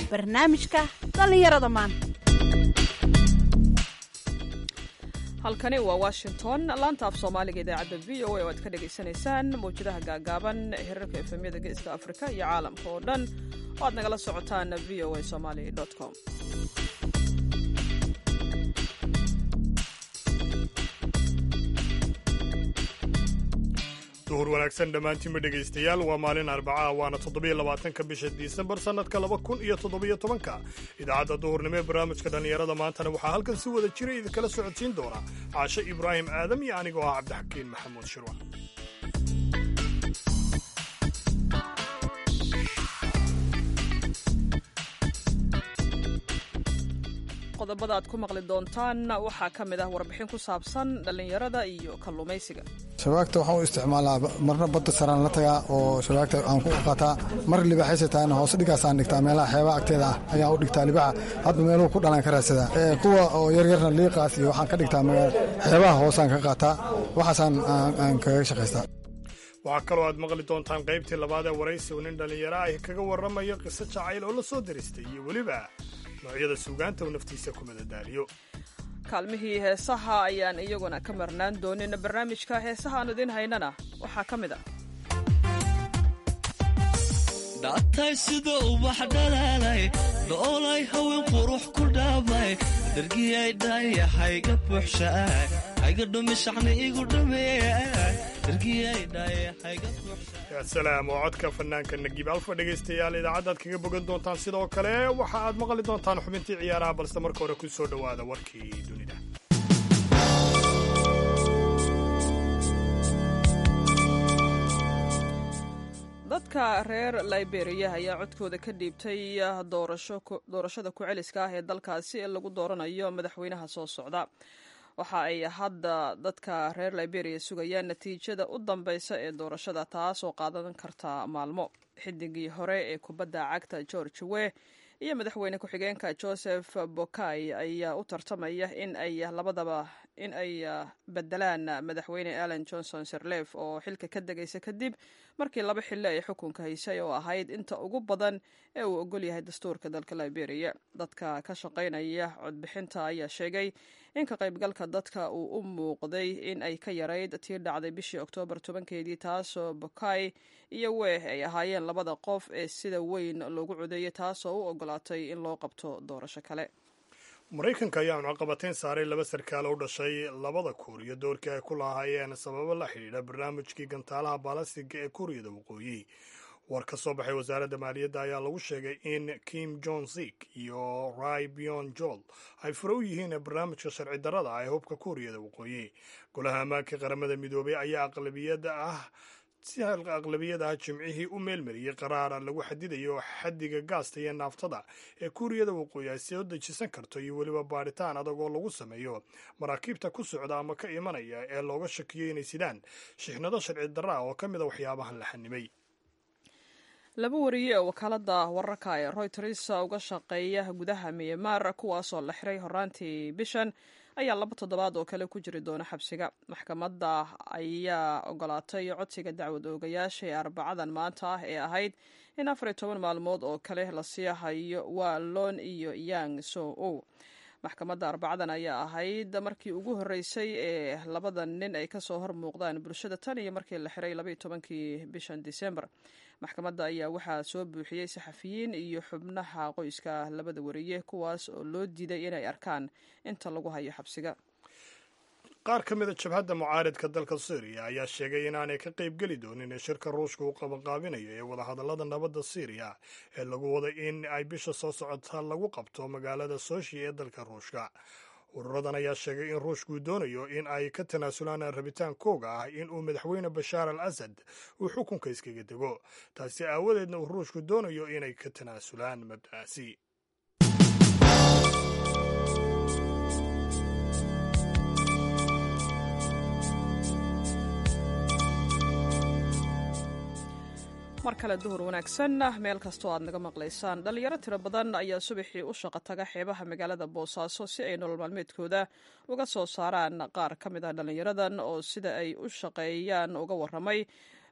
barnaamijka dhallinyarada maanta halkani waa washington laanta af soomaaliga idaacadda v o a oo aad ka dhagaysanaysaan mawjadaha gaagaaban hirarka efemyada geeska afrika iyo caalamka oo dhan oo aad nagala socotaan v o a somali com duhur wanaagsan dhammaantiinba dhegaystayaal waa maalin arbacaah waana toddobiyo labaatanka bisha disembar sannadka laba kun iyo toddobiyo tobanka idaacadda duhurnimo ee barnaamijka dhallinyarada maantana waxaa halkan si wada jira idinkala socodsiin doona caashe ibraahim aadam iyo anigoo ah cabdixakiin maxamuud shirwa qodobada aad ku maqli doontaan waxaa ka mid ah warbixin ku saabsan dhallinyarada iyo kalluumaysiga shabaagta waxaan u isticmaalaa marna badda saraan la tagaa oo shabaagta aan ku qaataa mar libaaxaysa tahayna hoose dhigaasaan dhigtaa meelaha xeebaha agteeda ah ayaan u dhigtaa libaaxa hadba meeluhu ku dhalaan ka raadsadaa kuwa oo yaryarna liiqaas iyo waxaan ka dhigtaa xeebaha hoosaan ka qaataa waxaasaan aan kaga shaqaystaa waxaa kaloo aad maqli doontaan qaybtii labaad ee waraysi uu nin dhallinyaro ah kaga warramayo qiso jacayl oo la soo diristay iyo weliba noocyada suugaanta uu naftiisa ku madadaaliyo kaalmihii heesaha ayaan iyaguna ka marnaan doonin barnaamijka heesaha aan idiin haynana waxaa ka mid ah dhaatay sida ubax dhalaalay dhoolay haween qurux ku dhaabay dargiyay dhaayahayga buuxshaay hayga dhumishacni igu salaam oo codka fanaanka nagiib alfa dhegaystayaal idaacaddaad kaga bogan doontaan sidoo kale waxa aad maqli doontaan xubintii ciyaaraha balse marka hore ku soo dhowaada warkii dunida dadka reer liberiya ayaa codkooda ka dhiibtay doorashada ku-celiska ah ee dalkaasi ee lagu dooranayo madaxweynaha soo socda waxa ay hadda dadka reer liberiya sugayaan natiijada u dambeysa ee doorashada taas oo qaadan karta maalmo xidigii hore ee kubadda cagta george we iyo madaxweyne ku-xigeenka joseph bokay ayaa u tartamaya in ay labadaba in ay bedelaan madaxweyne allen johnson sirlef oo xilka ka degaysa kadib markii laba xilli ay xukunka haysay oo ahayd inta ugu badan ee uu ogol yahay dastuurka dalka liberiya dadka ka shaqaynaya codbixinta ayaa sheegay in ka qaybgalka dadka uu u muuqday in ay ka yarayd tii dhacday bishii oktoobar tobankeedii taasoo bokay iyo weeh ay ahaayeen labada qof ee sida weyn loogu codeeyay taasoo u ogolaatay in loo qabto doorasho kale maraykanka ayaa cunaqabateyn saaray laba sarkaal u dhashay labada kuuriya doorkii ay ku lahaayeen sababo la xidhiidha barnaamijkii gantaalaha baalastiga ee kuuriyada waqooyi war ka soo baxay wasaaradda maaliyadda ayaa lagu sheegay in kim jon zik iyo rai bion jol ay fure u yihiin barnaamijka sharci darrada ah ee hubka kuuriyada waqooyi golaha ammaanka qaramada midoobay ayaa aqlabiyada ah si aqlabiyada ah jimcihii u meelmariyey qaraara lagu xadidayo xaddiga gaasta iyo naaftada ee kuuriyada waqooyi ay soo dejisan karto iyo weliba baadhitaan adag oo lagu sameeyo maraakiibta ku socda ama ka imanaya ee looga shakiyo inay sidaan shixnado sharci darra ah oo ka mid a waxyaabahan la xanimay laba wariye oo wakaalada wararka ee royters uga shaqeeya gudaha myanmar kuwaasoo la xiray horaantii bishan ayaa laba toddobaad oo kale ku jiri doona xabsiga maxkamadda ayaa ogolaatay codsiga dacwad oogayaasha ee arbacadan maanta ah ee ahayd in afar iyo toban maalmood oo kale la sii hayo waa lon iyo yang so o maxkamadda arbacadan ayaa ahayd markii ugu horreysay ee labadan nin ay kasoo hor muuqdaan bulshada tan iyo markii la xiray labaiyo tobankii bishan disembar maxkamadda ayaa waxaa soo buuxiyey saxafiyiin iyo xubnaha qoyska labada wariye kuwaas oo loo diiday inay arkaan inta lagu hayo xabsiga qaar ka mid a jabhadda mucaaridka dalka syriya ayaa sheegay inaanay ka qaybgeli doonin ee shirka ruushka uu qabanqaabinayo ee wadahadallada nabadda syriya ee lagu wada in ay bisha soo socota lagu qabto magaalada soshi ee dalka ruushka ururadan ayaa sheegay in ruushkuu doonayo in ay ka tanaasulaan rabitaankooga ah in uu madaxweyne bashaar al asad uu xukunka iskaga dego taasi aawadeedna uu ruushku doonayo inay ka tanaasulaan mabda'aasi mar kale duhur wanaagsan meel kastoo aad naga maqlaysaan dhalinyaro tiro badan ayaa subaxii u shaqo taga xeebaha magaalada boosaaso si ay nolol maalmeedkooda uga soo saaraan qaar ka mid ah dhalinyaradan oo sida ay u shaqeeyaan uga waramay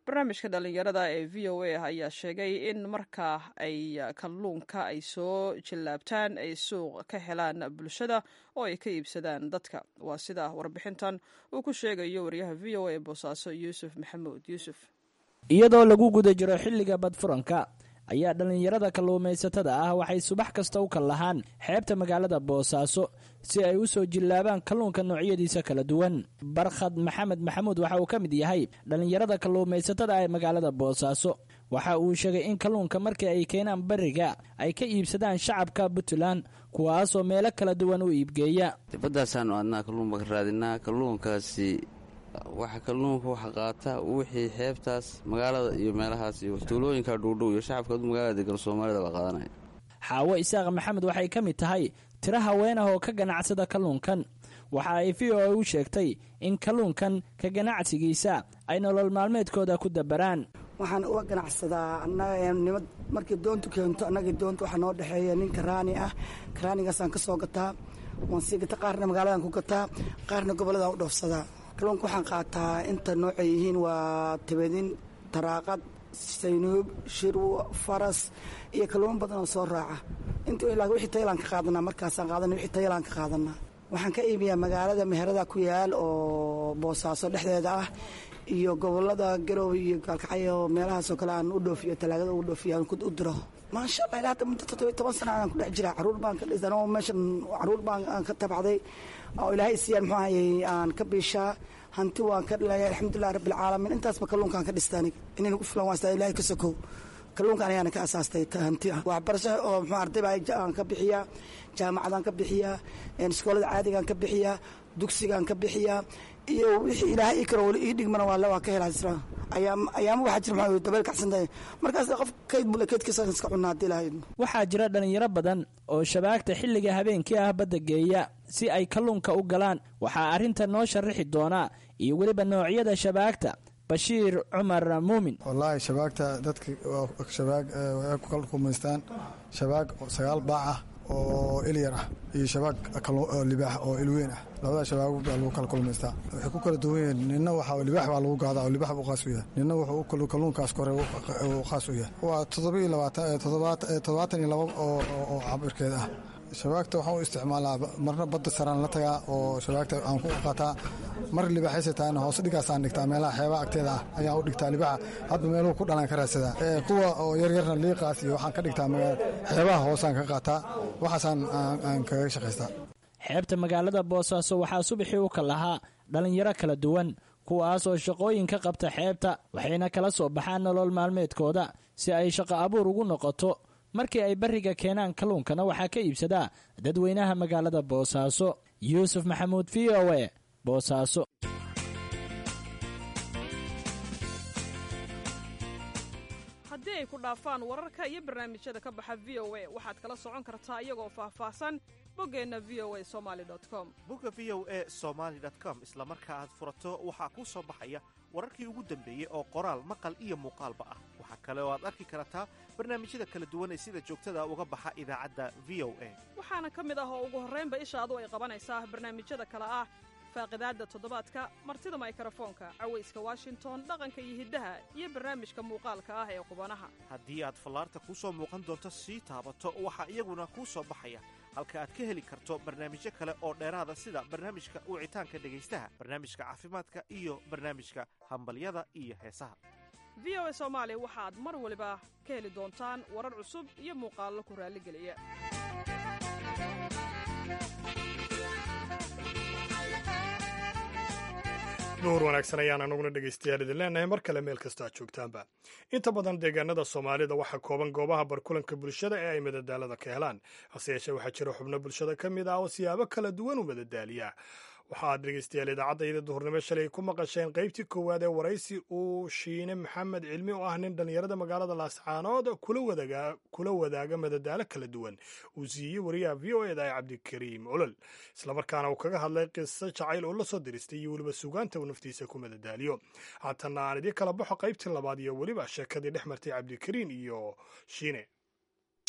barnaamijka dhallinyarada ee v o a ayaa sheegay in marka ay kalluunka ay soo jillaabtaan ay suuq ka helaan bulshada oo ay ka iibsadaan dadka waa sida warbixintan uu ku sheegayo wariyaha v o a ee boosaaso yuusuf maxamuud yuusuf iyadoo lagu guda jiro xilliga badfuranka ayaa dhallinyarada kalluumaysatada ah waxay subax kasta u kal lahaan xeebta magaalada boosaaso si ay u soo jillaabaan kalluunka noocyadiisa kala duwan barkhad maxamed maxamuud waxa uu ka mid yahay dhallinyarada kalluumaysatada ah ee magaalada boosaaso waxa uu sheegay in kalluunka markii ay keenaan bariga ay ka iibsadaan shacabka puntland kuwaasoo meelo kala duwan u iibgeeya dibadaasaanu adnaa kalluun baan ka raadinaa kalluunkaasi waxa kalluunka waxa qaata wixii xeebtaas magaalada iyo meelahaas iyo tuulooyinka dhowdhow iyo shacabka magaalada degan soomaalida baa qaadanaya xaawo isaaq maxamed waxay ka mid tahay tiro haween ah oo ka ganacsada kalluunkan waxa ay v o a u sheegtay in kalluunkan ka ganacsigiisa ay nolol maalmeedkooda ku dabaraan waxaan uga ganacsadaa annaganimad markii doontu keento annagii doonta waxaa noo dhexeeya nin karaani ah karaanigaasaan ka soo gataa waan sii gata qaarna magaaladan ku gataa qaarna gobolladaan u dhoofsadaa kalluunka waxaan qaataa inta noocay yihiin waa tabadin taraaqad saynuub shirwo faras iyo kalluumo badan oo soo raaca int wixii taylaan ka qaadanaa markaasaan qaadana wixii taylaan ka qaadanaa waxaan ka iibiyaa magaalada meherada ku yaal oo boosaaso dhexdeeda ah iyo gobolada garoowe iyo gaalkacyo meelahaasoo kale aan u dhoofiyo talaagada u dhoofiyo aan u diro maasha allah ilaa hadda muddo toddobiy toban sana aan ku dhex jiraa caruur baan ka dhisan oo meeshan caruur baan aan ka tabacday oo ilaahay siiyaan muxuu ahayey aan ka biishaa hanti waan ka dhalaya alxamdulilah rabbi alcaalamiin intaasba kalluunkaan ka dhista aniga inayna ku filan waan ilahay ka sokow kalluunkan ayaana ka asaastay hanti ah waxbarasho oo muxuu arday baa aan ka bixiyaa jaamacadaan ka bixiyaa iskoolada caadigaan ka bixiyaa dugsigaan ka bixiyaa iyo wixii ilaahay ii karo wali ii dhigmana waa waa ka helaa isla ayaam ayaama waxaa jira maxaa dabeel kacsantahay markaas qof kayd bule kaydkiisa iska cunaa haddii ilaahay waxaa jira dhallinyaro badan oo shabaagta xilliga habeenkii ah badda geeya si ay kalluunka u galaan waxaa arrinta noo sharaxi doonaa iyo weliba noocyada shabaagta bashiir cumar muumin wallaahi shabaagta dadka shabaag way ku kalkumaystaan shabaag sagaal baac ah oo ilyar ah iyo shabaag libaax oo ilweyn ah labada shabaag baa lagu kala kulmaystaa waxay ku kala duwan yihiin nina waxa libaax baa lagu gaadaa oo libaax buu qaas u yahay nina wuxuu kalluunkaas kore uu qaas u yahay waa toddoba iyo labaatan toddobaatan iyo laba oo cabirkeed ah shabaagta waxaan u isticmaalaa marna badda saraan la tagaa oo shabaagta aan ku qaataa mar libaaxaysa taana hoose dhigaasaan dhigtaa meelaha xeebaha agteeda ah ayaan u dhigtaa libaaxa hadba meeluhu ku dhalaan ka raadsadaa kuwa oo yaryarna liiqaas iyo waxaan ka dhigtaa xeebaha hoosaan ka qaataa waxaasaan aan kaga shaqaystaa xeebta magaalada boosaaso waxaa subaxii u kal lahaa dhallinyaro kala duwan kuwaasoo shaqooyin ka qabta xeebta waxayna kala soo baxaan nolol maalmeedkooda si ay shaqo abuur ugu noqoto markii ay bariga keenaan kalluunkana waxaa ka iibsadaa dadweynaha magaalada boosaaso yuusuf maxamuud v o e boosaaso haddii ay ku dhaafaan wararka iyo barnaamijyada ka baxa v o a waxaad kala socon kartaa iyagoo faahfaahsan boggeenna v o a somali com bogga v o e somaali com isla marka aad furato waxaa kuu soo baxaya wararkii ugu dambeeyey oo qoraal maqal iyo muuqaalba ah waxaa kale oo aad arki kartaa barnaamijyada kala duwan ee sida joogtada uga baxa idaacadda v o a waxaana ka mid ah oo ugu horraynba ishaadu ay qabanaysaa barnaamijyada kale ah faaqidaadda toddobaadka martida maykarafoonka cawayska washington dhaqanka iyo hiddaha iyo barnaamijka muuqaalka ah ee qubanaha haddii aad fallaarta kuu soo muuqan doonto sii taabato waxaa iyaguna kuu soo baxaya halka aad ka heli karto barnaamijyo kale oo dheeraada sida barnaamijka wicitaanka dhegaystaha barnaamijka caafimaadka iyo barnaamijka hambalyada iyo heesaha v o a soomaali waxaad mar waliba ka heli doontaan warar cusub iyo muuqaallo ku raalligeliya duhur wanaagsan ayaan anaguna dhegaystayaal idin leenahay mar kale meel kasta aad joogtaanba inta badan deegaanada soomaalida waxaa kooban goobaha barkulanka bulshada ee ay madadaalada ka helaan hase yeeshee waxaa jira xubno bulshada ka mid ah oo siyaabo kala duwan u madadaaliya waxaad dhegaystayaal idaacadda duhurnimo shalay ku maqasheen qaybtii koowaad ee waraysi uu shiine maxamed cilmi oo ah nin dhallinyarada magaalada laascaanood kula wadaaga madadaalo kala duwan uu siiyey wariyaha v o eda ee cabdikariim olol islamarkaana uu kaga hadlay qiso jacayl oo la soo diristay iyo weliba sugaanta uu naftiisa ku madadaaliyo haatana aan idii kala baxo qaybtii labaad iyo weliba sheekadii dhex martay cabdikariim iyo shiine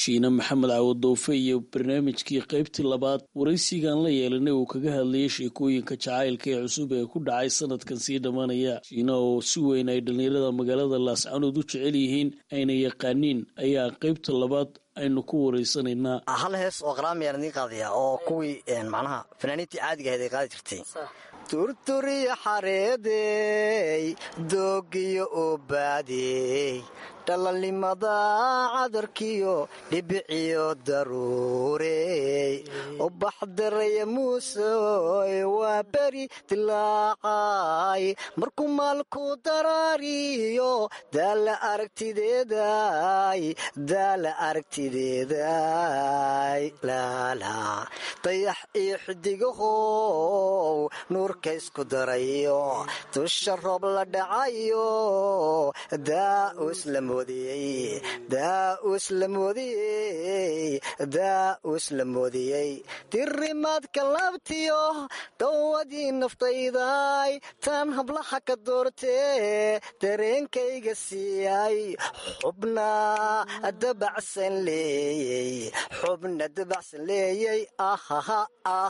shiine maxamed cawadoofe iyo barnaamijkii qaybtii labaad waraysigan la yeelanay uu kaga hadlayay sheekooyinka jacaylka ee cusub ee ku dhacay sanadkan sii dhammaanaya shiina oo si weyn ay dhallinyarada magaalada laascanood u jecel yihiin ayna yaqaaniin ayaa qaybta labaad aynu ku waraysanaynaa hal hees oo qaraamiyaan idiin qaadaya oo kuwii macnaha fanaaniintii caadiga ahayd ay qaadi jirtay turturiyo xareedey doogiyo ubaadey dhalalnimada cadarkiyo dhibiciyo daruurey ubaxdaraya muusoy waa beri dilaacay markuu maalku daraariyo daala aragtideeday daala aragtideeday laala dayax iyo xidigahow nuurka isku darayo dusha roob la dhacayo daa'us la moodiyey daa'us la moodiyey daa'us la moodiyey dirimaadka laabtiyo dawadii naftayday tan hablaha ka doortee dareenkayga siiyay xubna dabacsan leeyey xubna dabacsan leeyey ahaha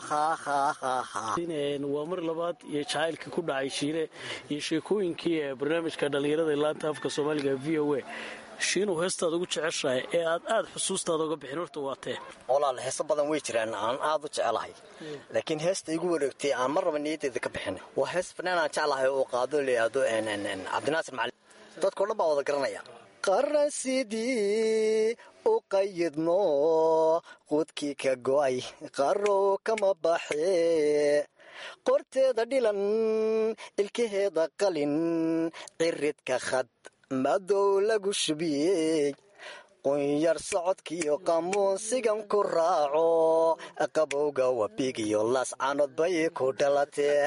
waa mar labaad iyo jacaylka ku dhacay shiine iyo sheekooyinkii ee barnaamijka dhallinyarada laanta afka soomaaliga v o a shiinuu heestaad ugu jeceshahay ee aad aad xusuustaada uga bixin horta waatee walaal heeso badan way jiraan aan aad u jecelahay laakiin heesta igu wareegtay aan mar raba niyaddeeda ka bixin waa hees fanaan aan jeclahay oo qaado layidhaahdo cabdinaasir macali dadkao dhan baa wada garanaya qaran sidii u qayidno quudkii ka go'ay qarow kama baxee qorteeda dhilan ilkaheeda qalin ciridka khad madow lagu shubiyey qunyar socodkiyo qamuunsigan ku raaco qabowga wabigiyo laascanood bay ku dhalatee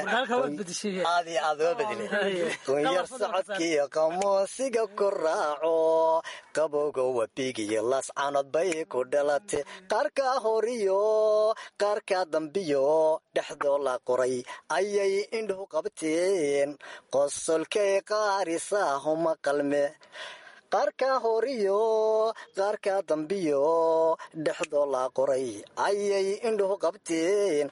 qunyar socodkiyo qamuunsiga ku raaco qabowga wabigiyo laascanood bay ku dhalatee qaarkaa horiyo qaarkaa dambiyo dhexdoo la qoray ayay indhuhu qabteen qosolkay qaarisaahuma qalme qaarkaa horiyo qaarkaa dambiyo dhexdoo la qoray ayay indhuhu qabteen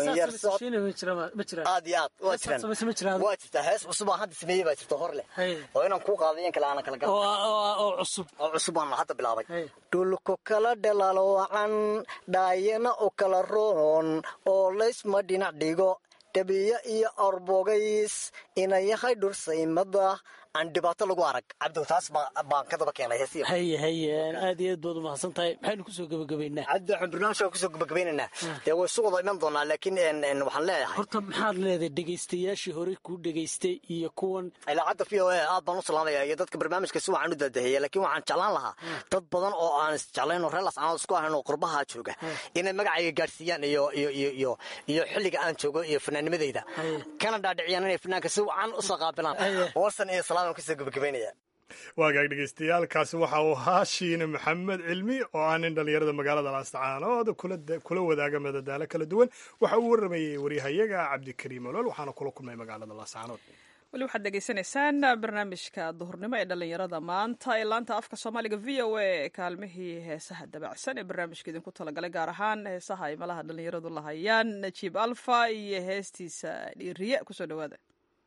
aad iyo aad waa jiraan waa jirtaa hees cusub aan hadda sameeyey baa jirta hor leh oo inaan kuu qaadayan kale aanan kala oo cusub oo cusub aan hadda bilaabay dhulku kala dhalaalwacan dhaayana u kala roon oo laysma dhinac dhigo dhabiyo iyo orbogays ina yahay dhursaymada aan dhibaato lagu arag cabdow taas baan ka daba keenay heesiyo haye haye aad iyo aad baad umahadsan tahay maxaynu kusoo gebagabaynaa cabdi waxaan barnaamijka kusoo gebagabaynaynaa dee way isu wada iman doonaa laakiin waxaan leeyahay horta maxaad leedahay dhegaystayaashii hore kuu dhegaystay iyo kuwan idaacadda v o a aad baan u salaamaya iyo dadka barnaamijka si wacan u daadaheeya laakiin waxaan jeclaan lahaa dad badan oo aan isjeclayn oo reer lascanood isku ahayn oo qurbaha jooga inay magacayga gaadhsiiyaan iyo iyo iyo iyo iyo xilliga aan joogo iyo fanaanimadeyda kana dhaadhiciyaan inay fanaanka si wacan usoo qaabilaan warsan iyo salaam aan kusoo gebagabaynaya waagaag dhegeystayaaalkaasi waxa uu ahaa shiine maxamed cilmi oo ah nin dhallinyarada magaalada laascaanood kula wadaaga madadaalo kala duwan waxa uu warramayey waryahayaga cabdikariim olol waxaana kula kulmay magaalada laascaanood weli waxaad degeysanaysaan barnaamijka duhurnimo ee dhallinyarada maanta ee laanta afka soomaaliga v o a kaalmihii heesaha dabacsan ee barnaamijka idinku talagalay gaar ahaan heesaha ay malaha dhallinyaradu lahayaan najiib alfa iyo heestiisa dhiiriye kusoo dhawaada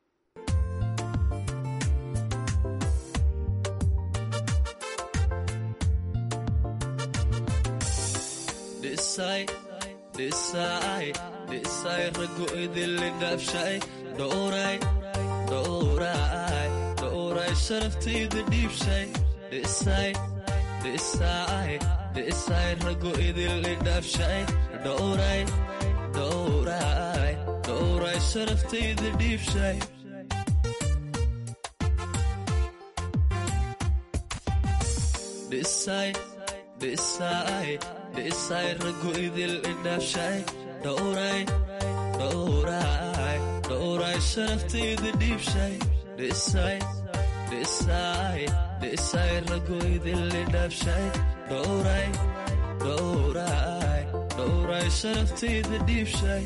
dhisay rago idinli dhaabshay dhowray dhowray dhowray sharaftayda dhiibshay dhisay dhisay dhisay rago idinli dhaabshay dhowray dhowray dhowray sharaftayda dhiibshay dhisay dhisay dhisay rago idil idhaabshay dhowray dhowray dhowray sharaftayda dhiibshay dhisay dhisay dhisay rago idil idhaabshay dhowray dhowray dhowray sharaftayda dhiibshay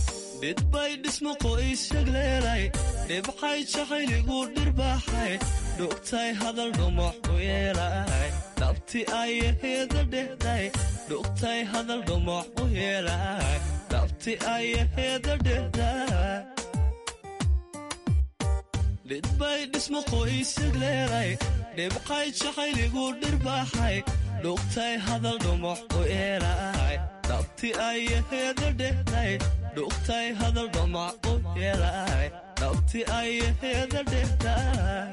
dhidbay dhismo qoys yagleelay dhibxay jahayligu dhirbaaxay dhugtay hadal dhumuc u yeelay dhabti ayaheeda dhehday dhugtay hadal dhumuc u yeelay dhabti ayaheeda dhehday dhidbay dhismo qoysig leeday dhibqay jacayligu dhirbaaxay dhugtay hadal dhumuc u yeelay dhabti ayaheeda dhehday dhugtay hadal dhumuc u yeelay dhabti ayaheeda dhehday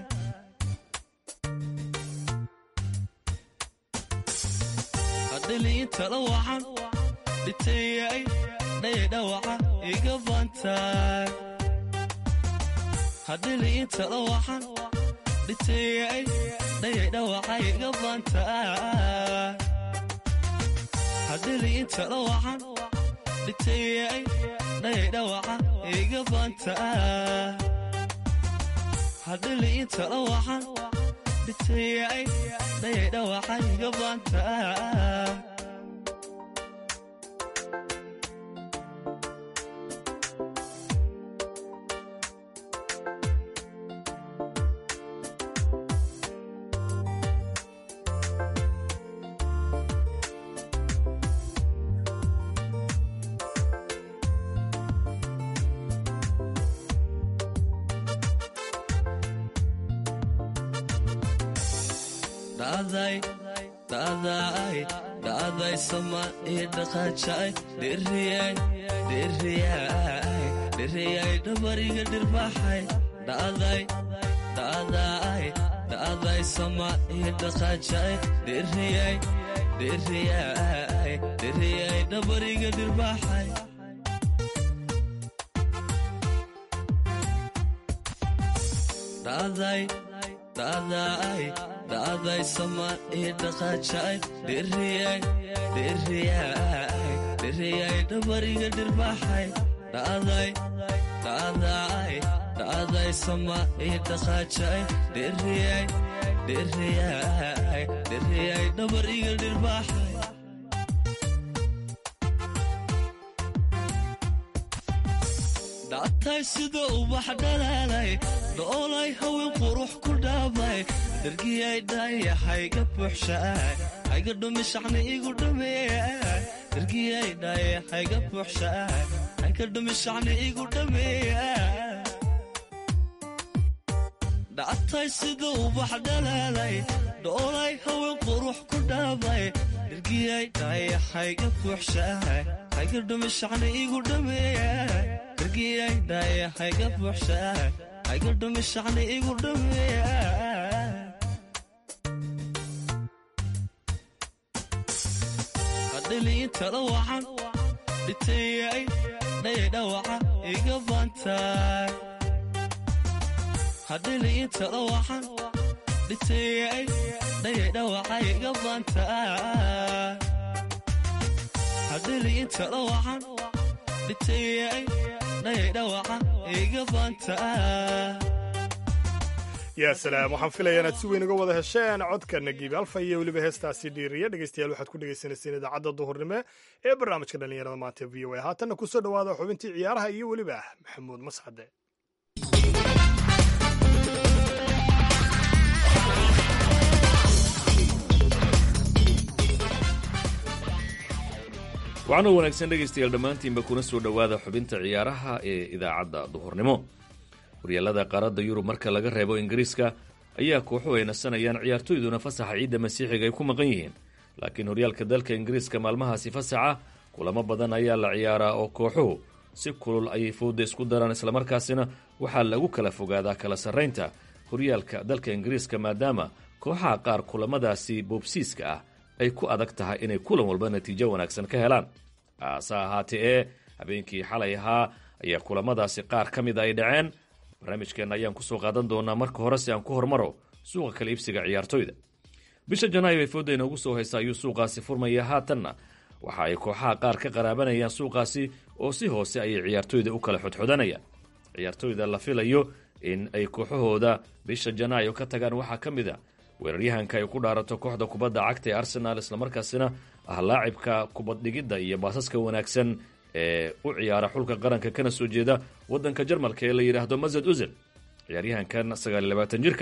hadhiliintala wacan dhitayay dhaydhawaca iga bantaay hadhiliintala wacan dhitayay dhaydhawaca iga bantaay hadhiliintala wacan dhitayay dhaydhawaca iga bantaay hadhiliintala wacan dhitayay dhaydhawaca iga bantaay dhacday dhacday dhacday sama ii dhaqaajay dhiriyay dhiriyay dhiriyay dhabariga dhirbaxay dhacday dhacday dhacday sama ii dhaqaajay dhiriyay dhiriyay dhiriyay dhabariga dhirbaxay dhacday dhacday dhacday sama ii dhaqaajay dhiriyay dhiriyay dhiriyay dhabariga dhirbaxay dhacday dhacday dhacday sama ii dhaqaajay dhiriyay dhiriyay dhiriyay dhabariga dhirbaxay dhactay sida ubax dhalaalay dhoolay haween qurux ku dhaabay dhargiyay dhaayahayga buuxshaay hayga dhumi shacni igu dhameeya dhargiyay dhaayahayga buuxshaay hayga dhumi shacni igu dhameeya dhactay sida ubax dhalaalay dhoolay haween qurux ku dhaabay dhargiyay dhaayahayga buuxshaay hayga dhumi shacni igu dhameeya dhargiyay dhaayahayga buuxshaay hayga dhumi shacni igu dhameeya hadhiliintala wacan dhitayay dhaydhawaca iga bantaay hadhiliintala wacan dhitayay dhaydhawaca iga bantaay hadhiliintala wacan dhitayay dhaydhawaca iga bantaay yaa salaam waxaan filayaa inaad si weyn uga wada hesheen codka nagiib alfa iyo weliba heestaasi dhiiriya dhegeystayaal waxaad ku dhegeysaneyseen idaacadda duhurnimo ee barnaamijka dhallinyarada maanta v o a haatanna kusoo dhowaada xubintii ciyaaraha iyo weliba maxamuud mascade waxaanoo wanaagsan dhegaystayaal dhammaantiinba kuna soo dhowaada xubinta ciyaaraha ee idaacadda duhurnimo horyaalada qaaradda yurub marka laga reebo ingiriiska ayaa kooxuhu ay nasanayaan ciyaartoyduna fasaxa ciidda masiixiga ay ku maqan yihiin laakiin horyaalka dalka ingiriiska maalmahaasi fasaxa kulamo badan ayaa la ciyaaraa oo kooxuhu si kulul ayay fooda isku daraan islamarkaasina waxaa lagu kala fogaadaa kala sarraynta horyaalka dalka ingiriiska maadaama kooxaha qaar kulamadaasi boobsiiska ah ay ku adag tahay inay kulan walba natiijo wanaagsan ka helaan haase ahaatee ee habeenkii xalay ahaa ayaa kulamadaasi qaar ka mid ay dhaceen barnaamijkeenna ayaan kusoo qaadan doonaa marka hore si aan ku hormaro suuqa kala iibsiga ciyaartoyda bisha janaayo ee fooda inoogu soo haysa ayuu suuqaasi furmaya haatanna waxa ay kooxaha qaar ka qaraabanayaan suuqaasi oo si hoose ayay ciyaartoyda u kala xodxodanayaan ciyaartoyda la filayo in ay kooxahooda bisha janaayo ka tagaan waxaa ka mid a weeraryahanka ay ku dhaarato kooxda kubadda cagta ee arsenaal islamarkaasina ah laacibka kubaddhigidda iyo baasaska wanaagsan ee u ciyaara xulka qaranka kana soo jeeda wadanka jarmalka ee la yidhaahdo mazad uzil ciyaaryahankan sagaaliy labaatan jirka ah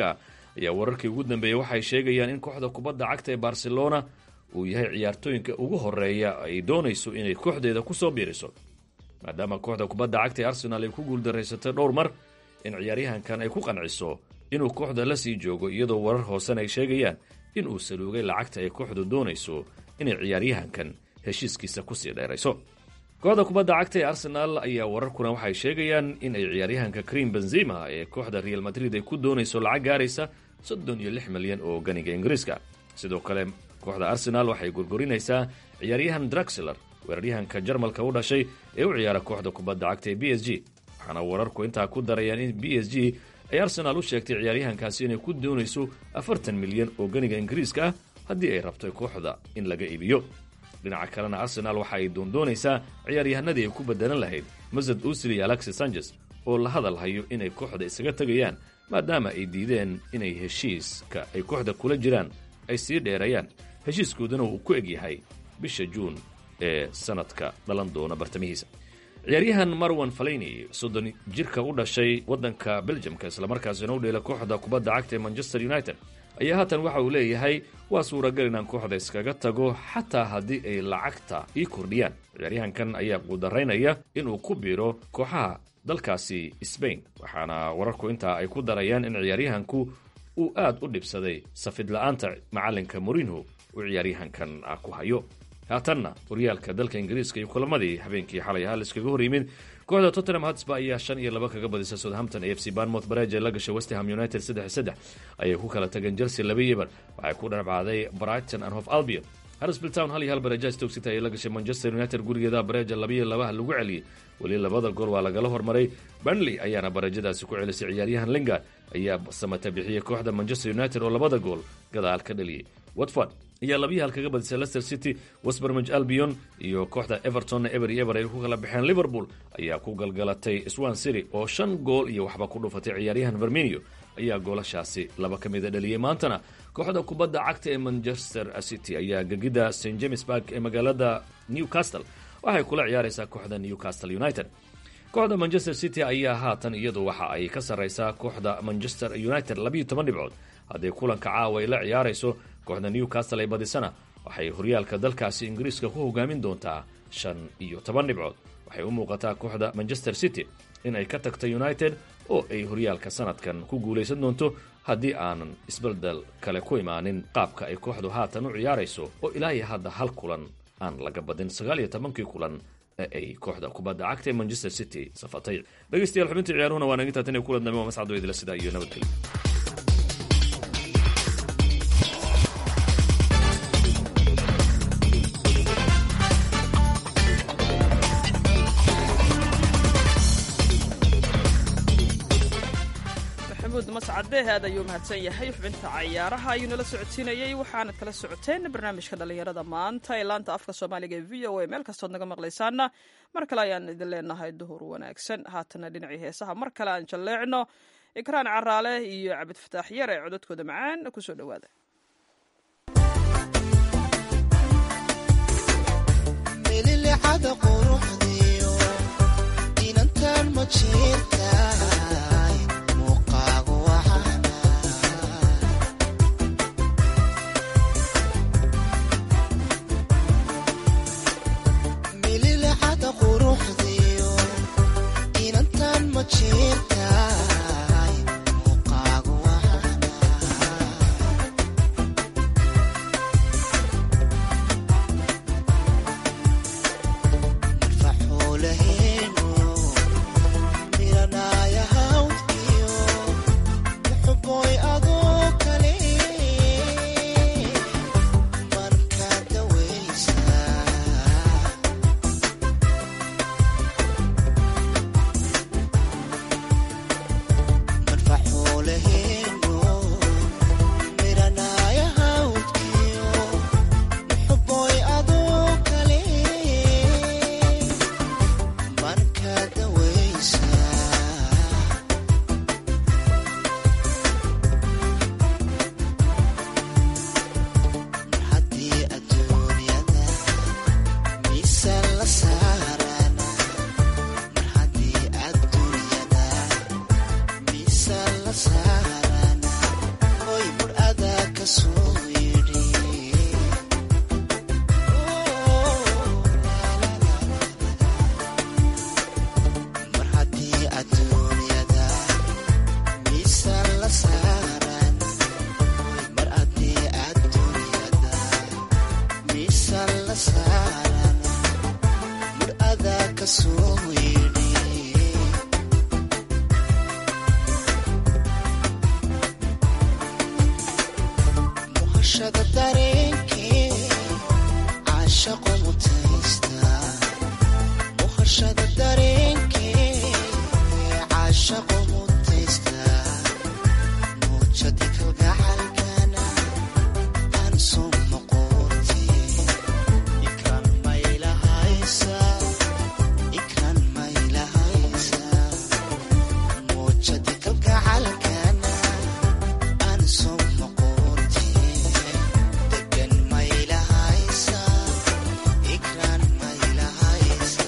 ayaa wararkii ugu dambeeyey waxay sheegayaan in kooxda kubadda cagta ee barcelona uu yahay ciyaartooyinka ugu horeeya ay doonayso inay kooxdeeda kusoo biiriso maadaama kooxda kubadda cagta ee arsenal ay ku guuldarraysatay dhowr mar in ciyaaryahankan ay ku qanciso inuu kooxda la sii joogo iyadoo warar hoosena ay sheegayaan in uu saluugay lacagta ay kooxdu doonayso inay ciyaaryahankan heshiiskiisa kusii dheerayso kooxda kubadda cagta ee arsenal ayaa wararkuna waxay sheegayaan in ay ciyaaryahanka cream benzima ee kooxda real madrid ay ku doonayso lacag gaaraysa soddon iyo lix milyan oo ganiga ingiriiska sidoo kale kooxda arsenal waxay gurgurinaysaa ciyaaryahan draxler weeraryahanka jarmalka u dhashay ee u ciyaara kooxda kubadda cagta ee b s g waxaana wararku intaa ku darayaan in b s g ay arsenaal u sheegtay ciyaaryahankaasi inay ku doonayso afartan milyan oo ganiga ingiriiska ah haddii ay rabto kooxda in laga iibiyo dhinaca kalena arsenaal waxa ay doondoonaysaa ciyaaryahanadii ay ku bedelan lahayd masad usil iyo alexis sanchez oo la hadal hayo inay kooxda isaga tegayaan maadaama ay diideen inay heshiiska ay kooxda kula jiraan ay sii dheerayaan heshiiskooduna uu ku egyahay bisha juun ee sanadka dhalan doona bartamihiisa ciyaaryahan marwan falayni soddon jirka u dhashay waddanka beljamka islamarkaasina u dheela kooxda kubadda cagta ee manchester united ayaa haatan waxa uu leeyahay waa suuragal inaan kooxda iskaga tago xataa haddii ay lacagta ii kordhiyaan ciyaaryahankan ayaa quudaraynaya inuu ku biiro kooxaha dalkaasi sbain waxaana wararku intaa ay ku darayaan in ciyaaryahanku uu aad u dhibsaday safid la-aanta macalinka morinho uu ciyaaryahankan ku hayo haatanna horyaalka dalka ingiriiska iyo kulamadii habeenkii xalay ahaa laiskaga hor yimid kooxda tottenham hotspur ayaa shan iyo laba kaga badisa southampton a f c barnmouth bareej ee la gashay westham united saddex saddex ayay ku kala tageen chelsea laba yebar waxay ku dhabcaaday brighton and hof albion harrisville town hal iyo hal bareeja stoke city ayay la gashay manchester united gurigeeda bareeja labiyo labaha lagu celiyey weli labada gool waa lagala hormaray burnley ayaana bareejadaasi ku celisay ciyaaryahan lingard ayaa samata bixiyey kooxda manchester united oo labada gool gadaal ka dhaliyey watford ayaa labiyi hal kaga badisay leicester city westbermage albion iyo kooxda evertonna eber iyo eber ay ku kala baxeen liverpool ayaa ku galgalatay swan city oo shan gool iyo waxba ku dhufatay ciyaaryahan verminio ayaa goolashaasi laba ka mida dhaliyey maantana kooxda kubadda cagta ee manchester city ayaa gegida st james bark ee magaalada newcastle waxay kula ciyaaraysaa kooxda newcastle united kooxda manchester city ayaa haatan iyadu waxa ay ka sarraysaa kooxda manchester united labiiyo toban dhibcood haddii kulanka caawa ay la ciyaarayso kooxda newcastle ay badisana waxay horyaalka dalkaasi ingiriiska ku hogaamin doontaa shan iyo toban dhibcood waxay u muuqataa kooxda manchester city in ay ka tagta united oo ay horyaalka sanadkan ku guulaysan doonto haddii aanan isbeldel kale ku imaanin qaabka ay kooxdu haatan u ciyaarayso oo ilaa iyo hadda hal kulan aan laga badin sagaal iyo tobankii kulan ee ay kooxda kubadda cagta ee manchester city safatay dhegeystayaal xubintii ciyaaruhuna waa nagintaa tan iyo kulan dambe waa mascad weydila sidaa iyo nabadgelyo mascade aad ayuu mahadsan yahay xubinta cayaaraha ayuu nala socodsiinayey waxaanad kala socoteen barnaamijka dhallinyarada maanta ee laanta afka soomaaliga ee v o a meel kastood naga maqlaysaana mar kale ayaan idin leenahay duhur wanaagsan haatana dhinacii heesaha mar kale aan jalleecno ikraan caraale iyo cabid fataax yar ee cododkooda macaan kusoo dhowaada soo yidhi muhashada dareenkee caashaqo mutaysta muhashada dareenkee caashaqo mutaysta muujadi kalgacalkana aan soo noqotee ikran maylahaysa ikran maylahaysa muujadi kalgacalkana aan soo noqotee degan maylahaysa ikran maylahaysa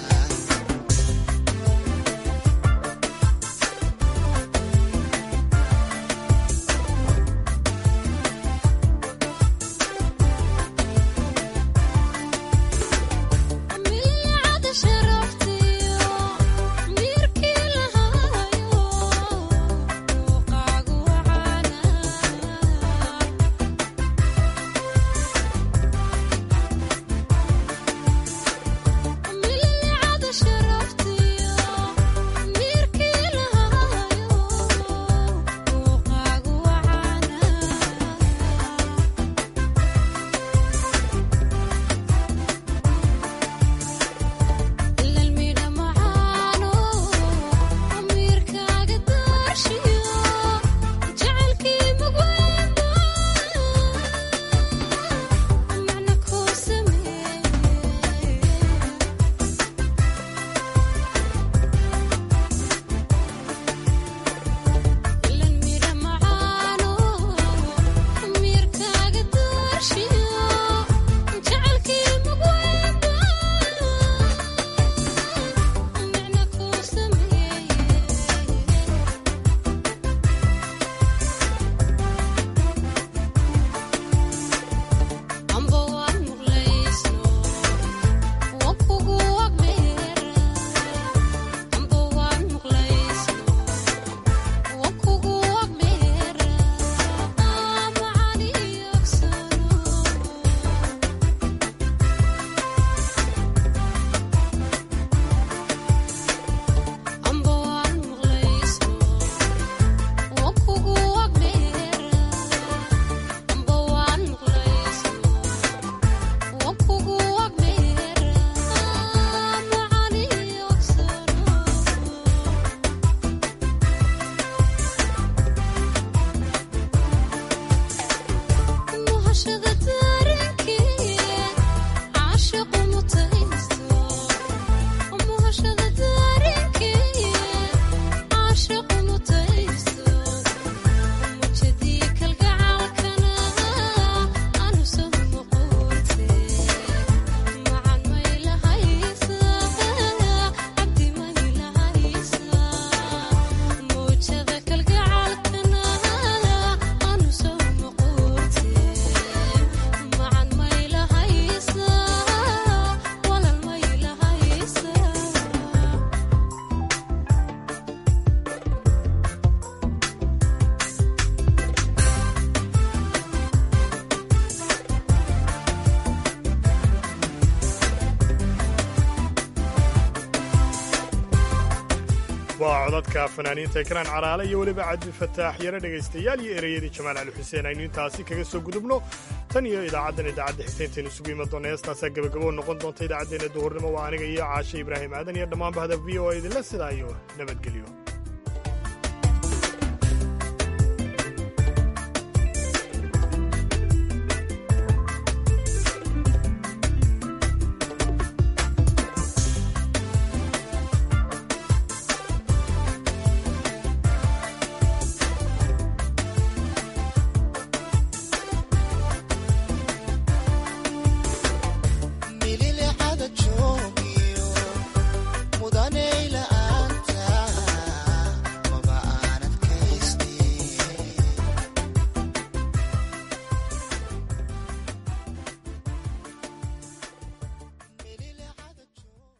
waa codadka fanaaniinta ekraan caraale iyo weliba cabdi fataax yare dhegaystayaal iyo ereyadii jamaal cali xuseen aynu intaasi kaga soo gudubno tan iyo idaacaddan idaacadda xigtayntaenu isugu iman doona heestaasaa gebagabo noqon doonta idaacaddeenna duhurnimo waa aniga iyo caashe ibraahim aadan iyo dhammaan bahda v o a idinla sidaa iyo nabadgelyo